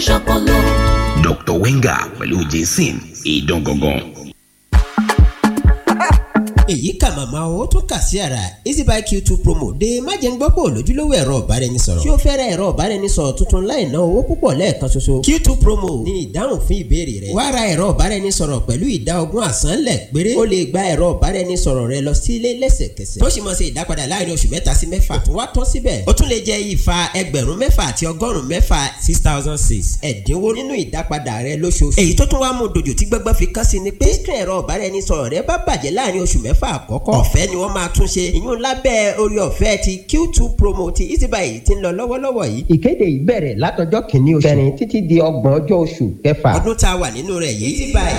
ṣọpọlọ. Dr. Wenger pẹ̀lú Jason ìdán gangan. èyí kà màmá o tún kà sí ara easybuy q2 promo dé májẹ̀ngbọ́pọ̀ lójúlówó ẹ̀rọ ọ̀báraẹnisọ̀rọ̀ tí ó fẹ́rẹ̀ ẹ̀rọ ọ̀báraẹnisọ̀rọ̀ tuntun láì ná owó púpọ̀ lẹ́ẹ̀kan ṣoṣo q2 promo ní ìdáhùn fún ìbéèrè rẹ wá ra ẹ̀rọ ọ̀báraẹnisọ̀rọ̀ pẹ̀lú ìdá ogún àsánlẹ̀ péré ó lè gba ẹ̀rọ ọ̀báraẹnisọ̀rọ̀ rẹ lọ sílé lẹ́sẹ̀kẹsẹ̀ tó sì mọ̀ ṣe ìdápadà láàrin oṣù mẹ́ta sí mẹ́fà tó wá tán síbẹ̀ ó tún lè jẹ ìfà ẹgbẹ̀rún mẹ́fà àti ọgọ́rùn-ún mẹ́fà six thousand six ẹ̀dínwó nínú ìdápadà rẹ lóṣooṣù èyí tó tún wá mú dojú tí gbẹ́gbẹ́ fi kán sí ni pé screen ẹ̀rọ ọ̀báraẹnisọ̀rọ̀ rẹ bá bàjẹ́ láàrin oṣù mẹ́fà àkọ́kọ́ ọ̀fẹ́ ni wọ́n máa tún ṣe ìyún lábẹ́ orí ọ̀fẹ́ ti q2 promo ti easybuy ti ń lọ lọ́wọ́lọ́wọ́ yìí. ìkéde yìí bẹ̀rẹ̀ látọjọ́ kìíní oṣù kẹrin títí di ọgbọ̀n ọjọ́ oṣù kẹfà. ọdún tá a wà nínú rẹ̀ yìí easybuy